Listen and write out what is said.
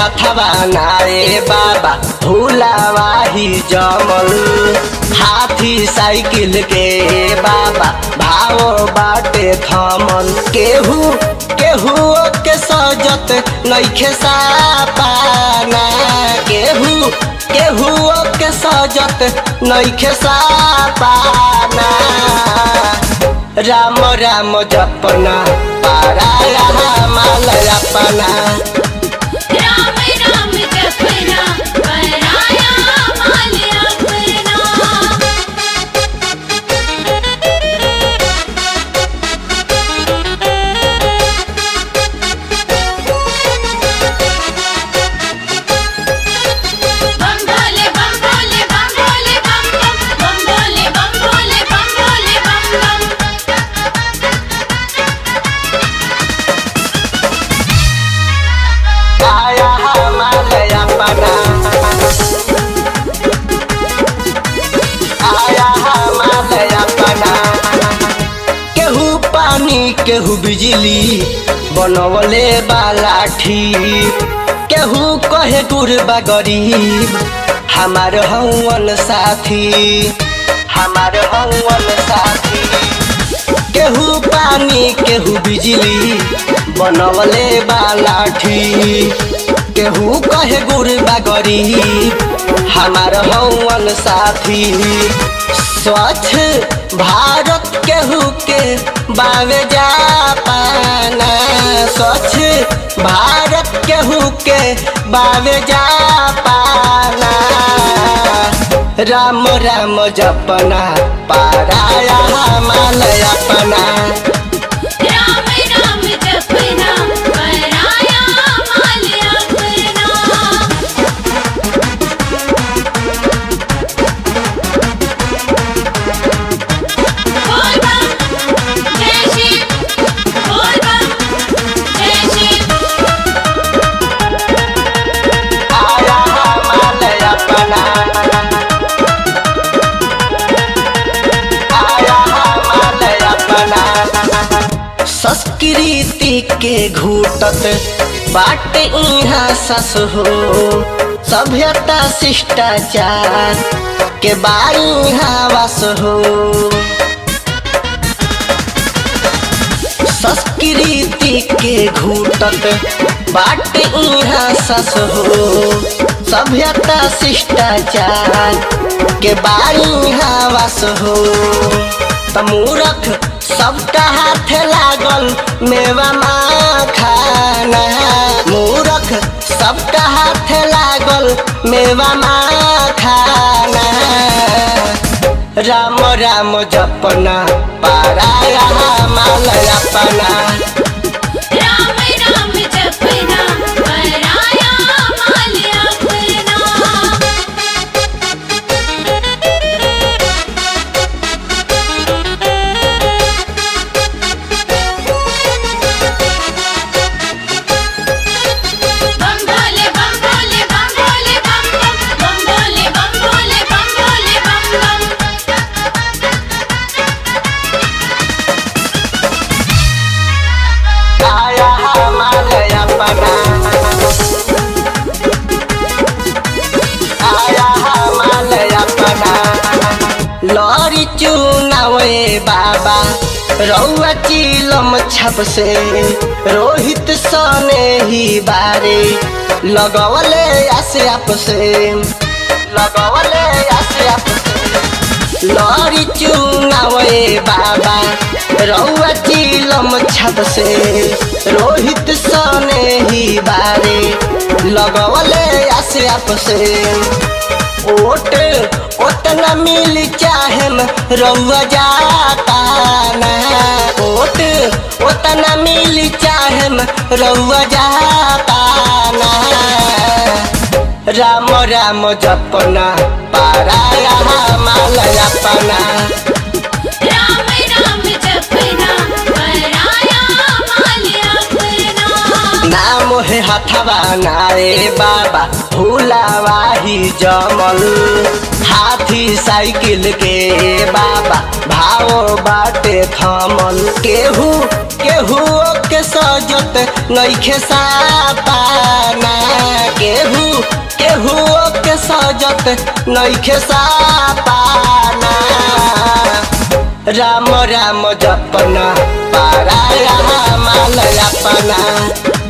हथवा नारे बाबा भूलावाही जमल हाथी साइकिल के बाबा भावो बाटे थमल केहू केहू के सजत नइखे सापाना केहू केहू के सजत नइखे सापाना राम राम जपना पाराया माल अपना राम राम जपना पराया माल अपना बम भोले बम भोले बम भोले बम बम बम भोले बम भोले बम भोले बम बम आया माल अपना आया माल अपना केहू पानी केहू बिजली बनवले बाला ठीक केहू कहे गुरबा गरीब हमार हवन साथी हमार हवन साथी केहू पानी केहू बिजली बनवले बाला ठीक केहू कहे गुरबा गरीब हमार हवन साथी स्वच्छ भारत केहू के बावे जा पाना स्वच्छ भारत केहू के बावे जा पाना राम राम जपना पाराया माल अपना राम राम जपना पराया माल अपना बोल बम जय शिव बोल बम जय शिव आया माल अपना आया माल अपना संस्कृति के घूटत बाटे इहाँ सस हो सभ्यता शिष्टाचार के बाई वास हो संस्कृति के घूटत बाटे इहाँ सस हो सभ्यता शिष्टाचार के बाई वास हो तमूरख सबका हाथ लागल मेवा माँ खाना मूरख सबका हाथ लागल मेवा माँ खाना राम राम जपना पाराया माल अपना राम राम जपना पराया माल अपना बम भोले बम भोले बम भोले बम बम बम भोले बम भोले बम भोले बम बम आया माल अपना आया माल अपना लरी चुनावे बाबा रौआ चिलम छप से रोहित सने ही बारे लगवले आसे आप से लगवले आसे आप से लरी चुनावे बाबा रौआ चिलम छत से रोहित सने ही बारे लगवले आसे आप से ओट ओतना मिल चाहेम रौआ जाता ना ओट ओतना मिल चाहेम रौआ जाता ना राम राम जपना पाराया माल अपना राम राम जपना पराया माल अपना नाम है हथवा नारे बाबा भूलावाही जमल हाथी साइकिल के बाबा भाव बाटे थमल केहू केहू के सजत नइखे सापाना केहू केहू के सजत नइखे सापाना राम राम जपना पाराया माल अपना